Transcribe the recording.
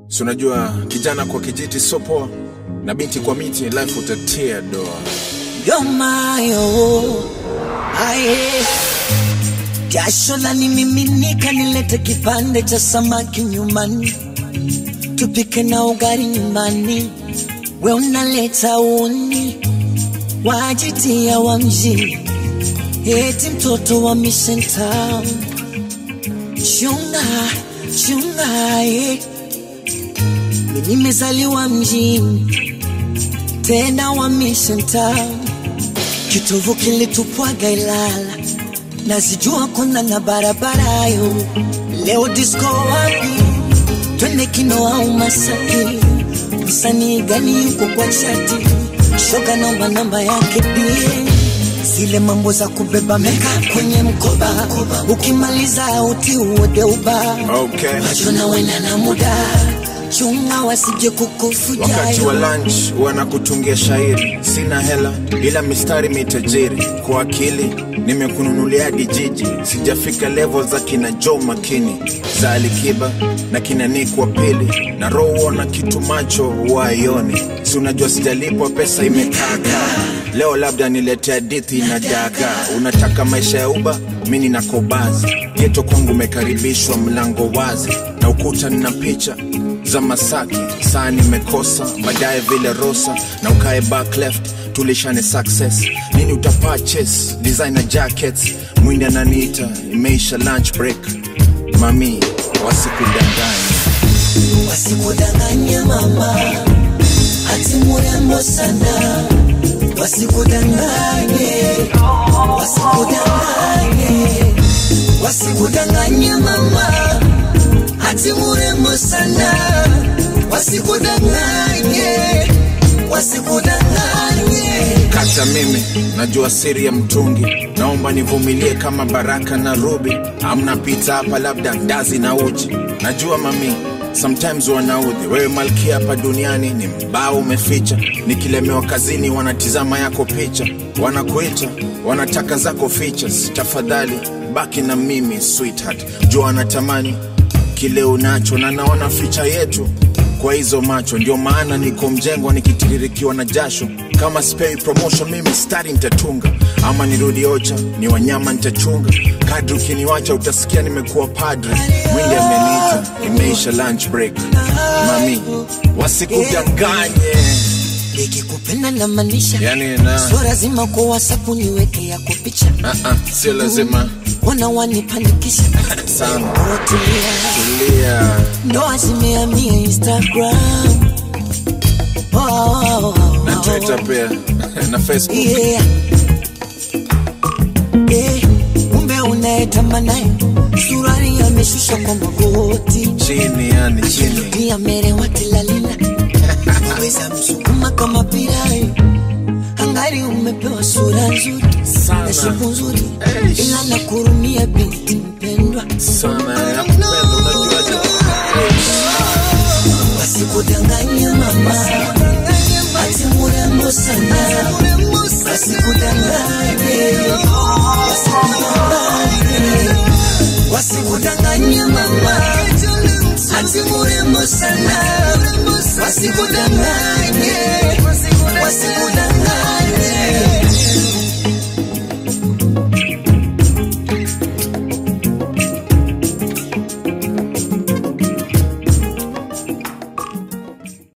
Si unajua kijana kwa kijiti sio poa, na binti kwa miti life utatia doa. yomayo aye jasho la nimiminika, nilete kipande cha samaki nyumbani, tupike na ugali nyumbani, we unaleta uni wajitia wa mjini, eti mtoto wa Mission Town. Chunga chunga, eh. Mimi nimezaliwa mjini tena wa Mission Town, kitovu kilitupwaga Ilala, nazijua kona na barabara yo. Leo disco wapi? Twende kino au Masaki? Msanii gani yuko kwa chati? Shoga naomba namba yake pia zile mambo za kubeba meka kwenye mkoba, ukimaliza uti uode uba Okay. Wajona wena na muda chunga wasije kukufuja Wakati wa lunch wanakutungia shairi, sina hela ila mistari mitajiri. Kwa akili nimekununulia hadi jiji, sijafika level za kina Joe Makini za Alikiba na kina Nick wa pili na roho na kitu macho waioni, si unajua sijalipwa pesa imekaka. Leo labda niletea hadithi na daga. Unataka maisha ya uba, mi nina kobazi geto kwangu umekaribishwa, mlango wazi na ukuta nina picha za Masaki, saa nimekosa baadaye vile Rosa na ukae back left tulishane success nini utapurchase designer jackets mwindi ananiita imeisha lunch break mami wasikudanganya wasikudanganye mama, ati murembo sana, wasikudanganye, wasikudanganye, wasikudanganye mama, ati murembo sana, wasikudanganye, wasikudanganye. kata mimi najua siri ya mtungi naomba nivumilie kama baraka na rubi amna pita hapa labda ndazi na uji najua mami sometimes wanaudhi wewe malkia hapa duniani ni mbao umeficha nikilemewa kazini wanatizama yako picha wanakuita wanataka zako features tafadhali baki na mimi sweetheart jua anatamani kile unacho na naona ficha yetu kwa hizo macho ndio maana niko mjengo nikitiririkiwa na jasho kama spei promotion mimi stari nitatunga ama nirudi ocha ni wanyama nitachunga kadri ukiniwacha utasikia nimekuwa padre mwindi ameniita imeisha lunch break mami wasikudanganye Nikikupenda na maanisha Yani na- sio lazima kwa WhatsApp niweke yako picha, Ah, ah, sio lazima wana wanipanikisha sana Tulia. tulia ndoa zimehamia Instagram oh, oh, oh, na oh. twitter pia na facebook Yeah. Yeah. Kumbe unaetamba naye surari ameshusha kwa magoti chini yani chini pia merewa tilalila weza msukuma kama pirai angari umepewa sura nzuri Sana. na shepu nzuri Eish. ila nakurumia binti mpendwa sana nakupenda unajuaje wasikudanganye mama ati murembo sana wasikudanganye wasikudanganye wasikudanganye mama ati murembo sana wasikudanganye wasikudanganye